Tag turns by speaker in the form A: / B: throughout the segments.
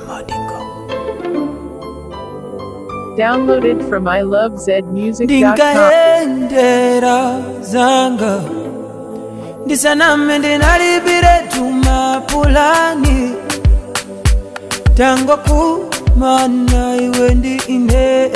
A: Downloaded from ilovezmusic.com.
B: ndingaendera zanga ndisaname ndinalipire tumapulani tango kumana iwe ndi ine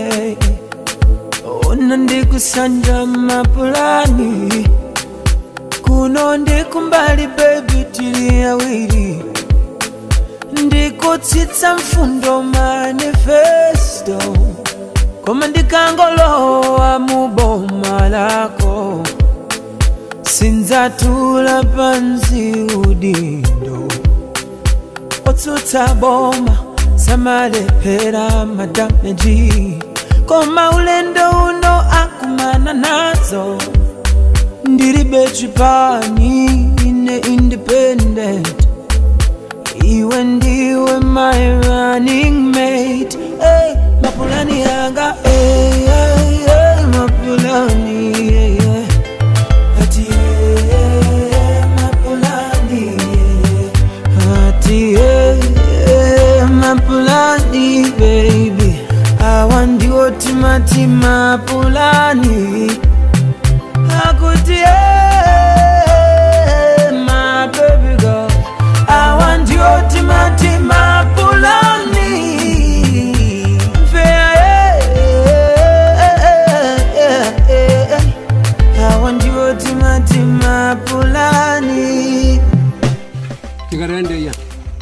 B: ona ndikusanja mapulani kuno ndikumbali bebi tili awiri ndikutsitsa mfundo manifesto koma ndikangolowa mu boma lako sindzatula pansi udindo otsutsa boma samalephera madameji koma ulendo uno akumana nazo ndilibe chipani ine independent iwe ndiwe my running mate hey, mapulani yanga hey, hey, hey, mapulani yeah, yeah. Ati, hey, mapulani yeah, yeah. Ati, hey, hey, mapulani baby awa ndiwo timati mapulani akuti hey, my baby girl awa ndiwo timati mapulani Fair, awa ndiwo timati mapulani
C: tingarende iya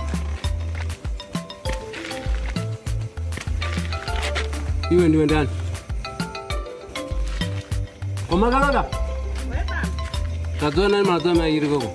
C: iwe ndiwe ndani komakaloda kadziwa nani maladzo amairi koko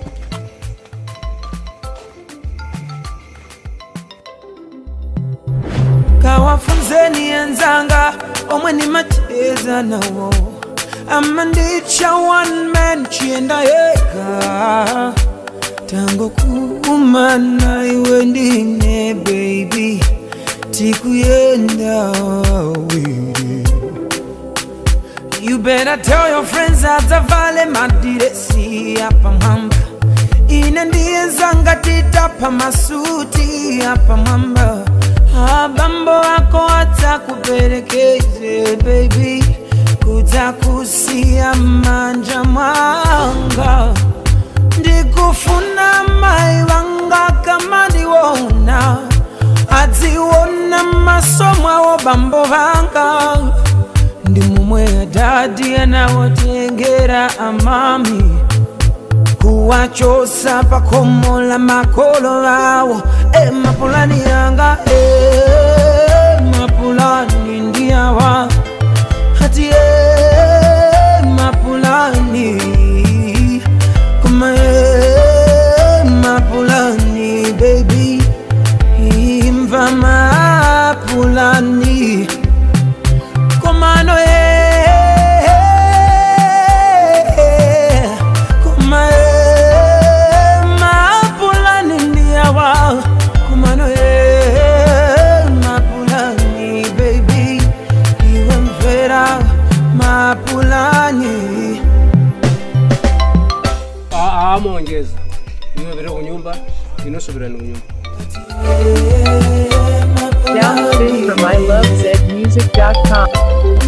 B: kawafunzeni enzanga omwe nimacheza nawo ama ndicha one man chienda yega tango kumana iwe ndine baby tikuyenda awiri You better tell your friends adzavale madiresi apa mwamba ine ndiye zanga titapa masuti apa mwamba abambo ako adzakuperekeze baby kudzakusiya manja mwanga ndikufuna mai vanga kama ndiwona adziona maso mwawo bambo vanga ndi mumwe adadi anawotengera amami kuwachosa pakomo la makolo awo e mapulani yanga e mapulani ndiyawa hati e mapulani kuma e mapulani baby imva mapulani komano e koma e mapulani ndiyawa komano e mapulani baby iwe mvera mapulani
C: amongeza iwe vire kunyumba inosoverani kunyumba
A: Downloaded from ilovezmusic.com.